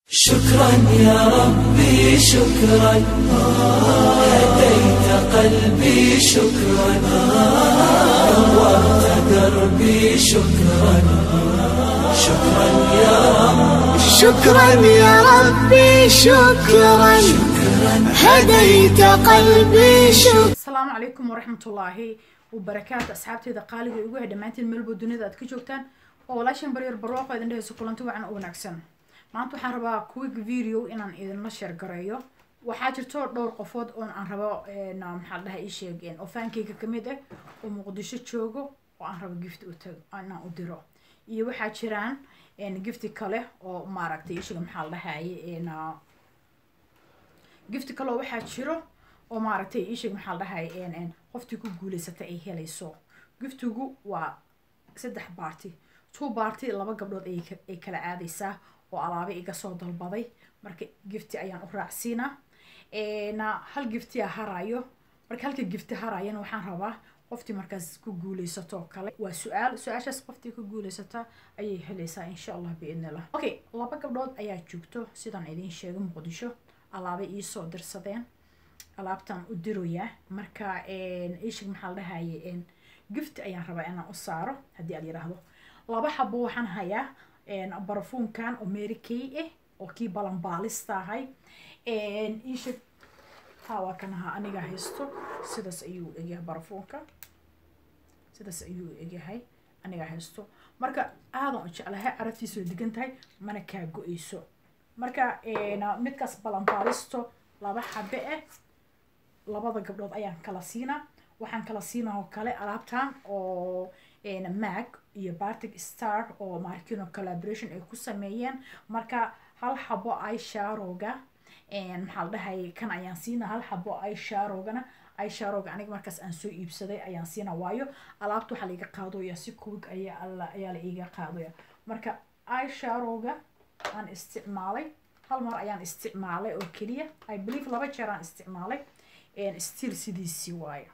شكرا يا ربي شكرا هديت قلبي شكرا نورت دربي شكرا شكرا يا رب شكرا يا ربي شكرا هديت قلبي شكرا asalaamu calaykum waraxmatullaahi wabarakaatu asxaabteeda qaaliga igu hay dhammaantiin meelbo dunida aad ka joogtaan oo walaashan baryar barwaaqo idin dhehayso kulanti wacan oo wanaagsan maanta waxaan rabaa quick video inaan idinla sheer gareeyo waxaa jirto dhowr qofood oon aan rabo na maxaa la dhahay ii sheegeen oo faankeyga kamid ah oo muqdisho joogo oo aan rabo gift u tago inaan u diro iyo waxaa jiraan gifti kale oo maaragtay ii sheega maxaa la dhahaye na gifti kale oo waxaa jiro oo maaragtay iisheeg maxaa la dhahay qoftii ku guuleysata ay helayso giftigu waa saddex baarti two baarti laba gabdhood ayay ka- ay kala aadaysaa oo alaabe iga soo dalbaday marka gifti ayaan u raacsiinaa na hal giftiya harayo marka halka gifti harayana waxaan rabaa qoftii markaas ku guuleysato oo kale waa su-aal su-aashaas qoftii ku guuleysata ayay helaysaa insha allah biidnillah okay laba gabdhood ayaa joogto sidaan idiin sheegay muqdisho alaabe iisoo dirsadeen alaabtaan u diroyaa marka ishig maxaa la dhahaye gift ayaan rabaa inaan u saaro haddii aad yidhaahdo laba xabo waxaan hayaa barafuunkan oo mary kay ah oo kii balanbaalista ahay ishig haa waa kan ahaa aniga haysto sidaas ayuu egyahay barafuunka sidaas ayuu egyahay aniga haysto marka aadan u jeclahay caraftiisa way degan tahay mana kaa go-eyso marka midkaas balanbaalisto laba xabe ah labada gabdhood ayaan kala siinaa waxaan kala siinaa oo kale alaabtan oo mag iyo bartic star oo markino collaboration ay ku sameeyeen marka hal xabo isharoga maxaa la dhahay kan ayaan siinaa hal xabo isharogana isharoga aniga markaas aan soo iibsaday ayaan siinaa waayo alaabta waxaa laiga qaadooya si kuwig ayaa alla ayaa la iga qaadaya marka isharoga aan isticmaalay hal mar ayaan isticmaalay oo keliya i believe laba jeer aan isticmaalay still sidiisii waayo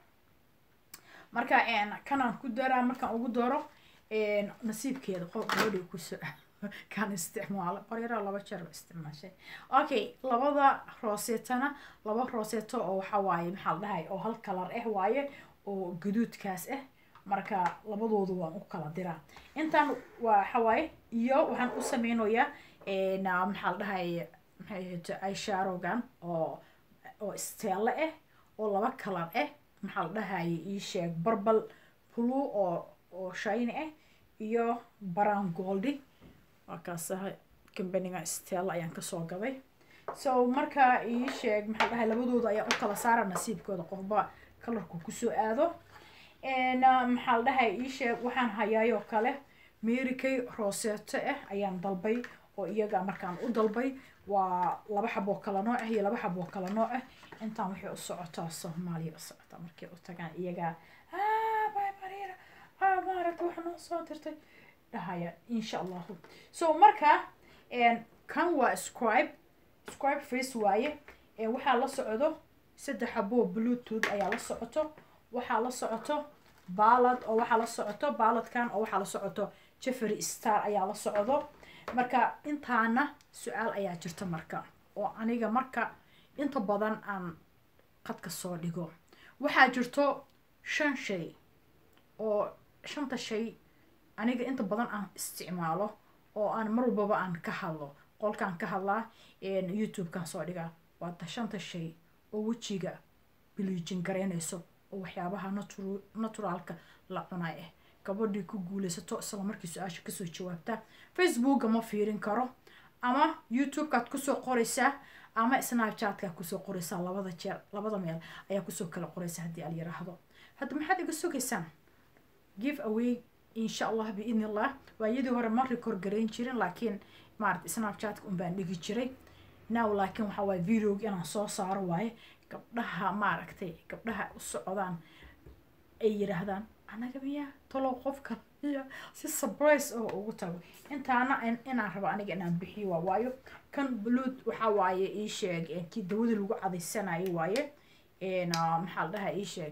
marka kanaan ku daraa markaan ugu daro nasiibkeeda qof gabadhi kusoo kaan isticmaalo qoryara laba jeer oo isticmaashay okay labada rooseetana laba rooseeto oo waxa waaye maxaa la dhahay oo hal kalar ah waaye oo gaduudkaas ah marka labadoodu waan u kala diraa intaan waa waxa waaye iyo waxaan u sameynayaa maxaa la dhahay maxay ahayto isharogan oo oo steele ah oo laba kalar ah maxaa la dhahaye ii sheeg barbal blue oo oo shiny ah iyo brown goldi waa kaasaha kambaniga stella ayaan kasoo gaday so marka ii sheeg maxaa la dhahay labadooda ayaan u kala saara nasiibkooda qofba kalarku kusoo aado maxaa la dhahay ii sheeg waxaan hayaayoo kale merikay roseto ah ayaan dalbay oo iyaga markaan u dalbay waa laba xaboo kala nooc ah iyo laba xaboo kala nooc ah intaan waxay u socotaa soomaaliya u socotaa markay u tagaan iyagaa bay mariira maaragta waxa noo soo dirtay dhahaya insha allahu so marka kan waa scribe scribe face waaye waxaa la socdo saddex xaboo bluetooth ayaa la socoto waxaa la socoto baalad oo waxaa la socoto baaladkan oo waxaa la socoto jeffery star ayaa la socdo marka intaana su-aal ayaa jirta marka oo aniga marka inta badan aan qadka soo dhigo waxaa jirto shan shay oo shanta shay aniga inta badan aan isticmaalo oo aan mar walbaba aan ka hadlo qolkaan ka hadlaa youtubekan soo dhigaa waata shanta shay oo wejiga biliijin garaynayso oo waxyaabaha natu- naturaalka la cunay ah gabadhii ku guuleysato isla markii su-aasha kasoo jawaabta facebooka ma fiirin karo ama youtubekaad kusoo qoraysaa ama snapchatkaad kusoo qoraysaa labada jeer labada meel ayaa kusoo kala qoraysaa haddii al yiraahdo hadda maxaad iga sugaysaan give away insha allah biidni illah waayadii hore ma record garayn jirin laakiin maarata snapchatka un baan dhigi jiray now laakiin waxaa waaye videoga inaan soo saaro waaye gabdhaha maaragtay gabdhaha u socdaan ay yidhaahdaan anaga miyaa talow qofka miya si surprise oo ugu tago intaana inaan rabo aniga inaan bixiyo waa waayo kan blued waxaa waaye ii sheeg kii dawada lagu cadaysanayo waaye maxaa la dhahaa ii sheeg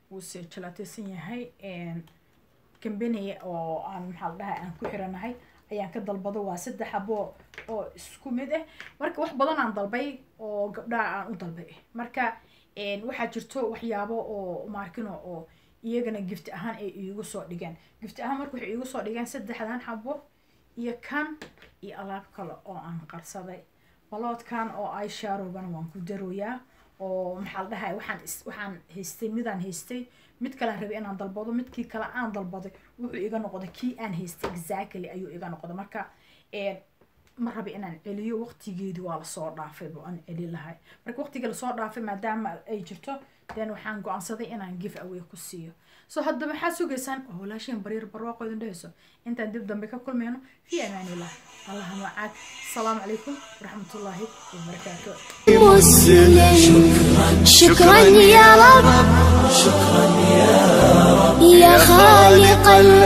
wuuse jalaateysan yahay kambani oo aan maxaa la dhahaa aan ku xiranahay ayaan ka dalbado waa saddex xabo oo isku mid ah marka wax badan aan dalbay oo gabdhaha aan u dalbay marka waxaa jirto waxyaabo oo maarkino oo iyagana gift ahaan ay iigu soo dhigeen gift ahaan marka waxay iigu soo dhigeen saddexdan xabo iyo kan iyo alaab kale oo aan qarsaday baloodkan oo ay shaarowgana waan ku darooyaa oo maxaa la dhahay waxaan waxaan haystay midaan haystay mid kalean rabay inaan dalbado midkii kale aan dalbaday wuxuu iga noqday kii aan haystay exactly ayuu iga noqday marka ma raba inaan celiyo waqtigeedii waa lasoo dhaafay bo aan celi lahay marka waqtigii lasoo dhaafay maadaama ay jirto then waxaan go-aansaday inaan give away ku siiyo so hadda maxaad sugaysaan oo walaasheen bariir barwaaqo idin dhehayso intaan dib dambe ka kulmayno fi amaanillah allaha macaad asalaamu calaykum waraxmatullaahi wabarakaatu مسلم شكرا يا رب شكرا يا رب يا خالق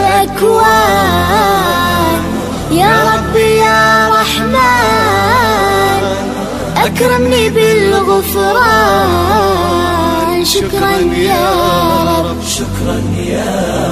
الأكوان يا رب يا رحمن أكرمني بالغفران شكرا يا رب شكرا يا